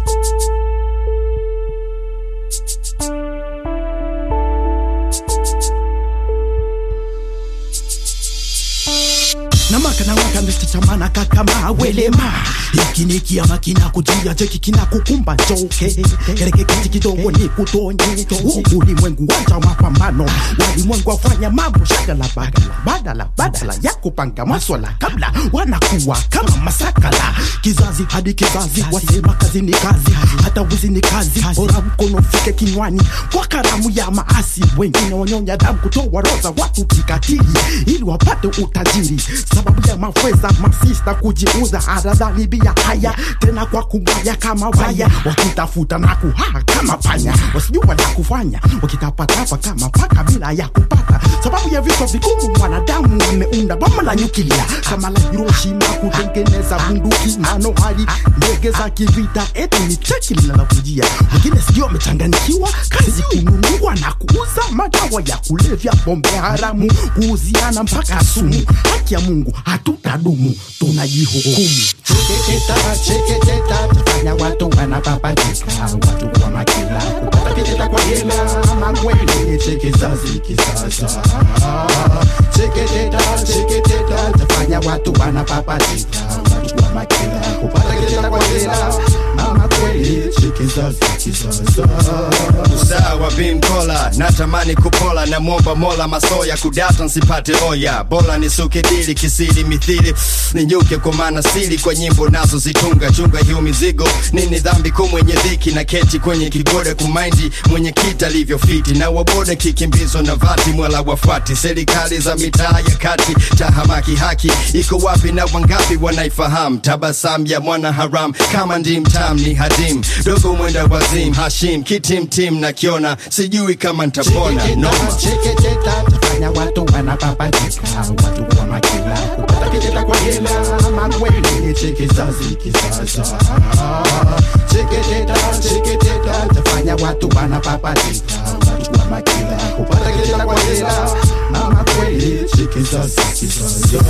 namaka nawaka mechachamana kakama welema hiki ni kiama kinakujia cheki kinakukumba njoke kereke kiti kidogo ni kutonye ulimwengu wacha mapambano walimwengu wafanya mambo shagala bagala badala badala ya kupanga maswala kabla wanakuwa kama masakala kizazi hadi kizazi wasema kazi ni kazi hata wizi ni kazi bora mkono fike kinywani kwa karamu ya maasi wengine wanyonya damu kutoa roza watu kikatili ili wapate utajiri sababu ya mafweza masista kujiuza aradhani bia haya tena kwa kubaya kama waya wakitafuta na kuhaa kama panya wasijua la kufanya wakitapatapa kama paka bila ya kupata sababu ya vifo vigumu mwanadamu wameunda bomu la nyukilia kama la hiroshima kutengeneza bunduki manohari ndege za kivita eti ni cheki linalokujia wengine sijui wamechanganikiwa kazi kununua na kuuza madawa ya kulevya pombe haramu kuuziana mpaka sumu haki ya mungu hatutadumu tunajihukumu cheketeta cheketeta tufanya watu wanapapatika watu wa makila kupata kiteta kwa hela makweli chekizazi kisasa cheketeta cheketeta tufanya watu wanapapatika watu wa makila kupata kiteta kwa hela mama kweli chekizazi kisasa sawa bimkola natamani kupola na mwomba mola masoya kudata nsipate oya bora nisuke dili kisiri mithili ninyuke kwa maana siri kwa nyimbo nazo zitunga chunga hiyo mizigo nini dhambi kwa mwenye dhiki na keti kwenye kigode kumaindi mwenye kita alivyofiti na wabode kikimbizwa na vati mwala wafuati serikali za mitaa ya kati tahamaki haki iko wapi na wangapi wanaifahamu tabasam ya mwana haram kama ndim tam ni hadim dogo mwenda wazim hashim kitimtim na kiona sijui kama ntapona noma cheketeta tufanya watu wanapapatika watu wa makila kupata kiteta kwa hela makweli chekizazi kisasa cheketeta cheketeta tufanya watu wanapapatika watu wa makila kupata kiteta kwa hela mama kweli chekizazi kisasa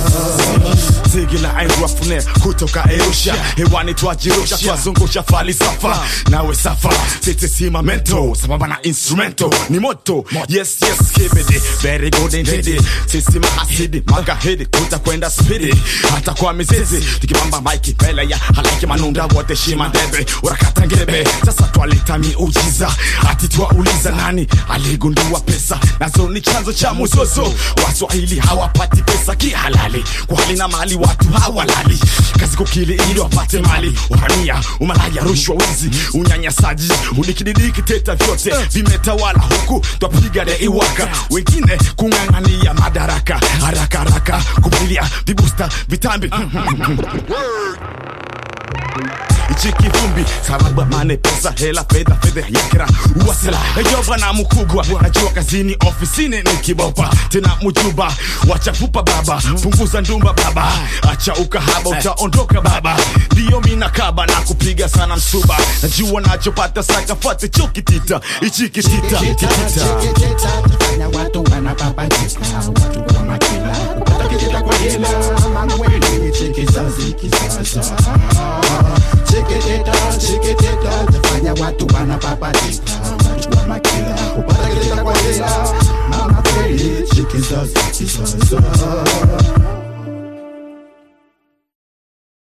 zigi la airwafune kutoka Arusha hewani twajirusha twazungusha falisafa nawe safa sitisimamento sambamba na instrumento ni moto yes yes kibidi very good indeed sisi mahasidi magahidi tutakwenda spidi hata kwa mizizi tukipamba maiki mbele ya halaiki manunda wote shima debe urakata ngebe sasa twaleta miujiza ati twauliza nani aligundua pesa nazo ni chanzo cha muzozo waswahili hawapati pesa kihalali kwa hali na mali watu hawalali kazi kukili ili wapate mali uhamia umalaya rushwa wizi unyanyasaji udikididiki teta vyote vimetawala huku twapiga de iwaka wengine kung'ang'ania madaraka haraka haraka kupilia vibusta vitambi ichi kivumbi sababu mane pesa hela fedha fedha yakira wasila najoba na mkubwa najua kazini ofisini ni kibopa tena mujuba wachafupa baba punguza ndumba baba acha ukahaba utaondoka baba ndiyo mina kaba na kupiga sana msuba najua nachopata sakafate chokitita ichi kitita kitita cheketeta tufanya watu wanapapatika watu wa makila kupata kiteta kwa hela makweli chekizazi kisasa cheketeta cheketeta tufanya watu wanapapatika watu wa makila kupata kiteta kwa hela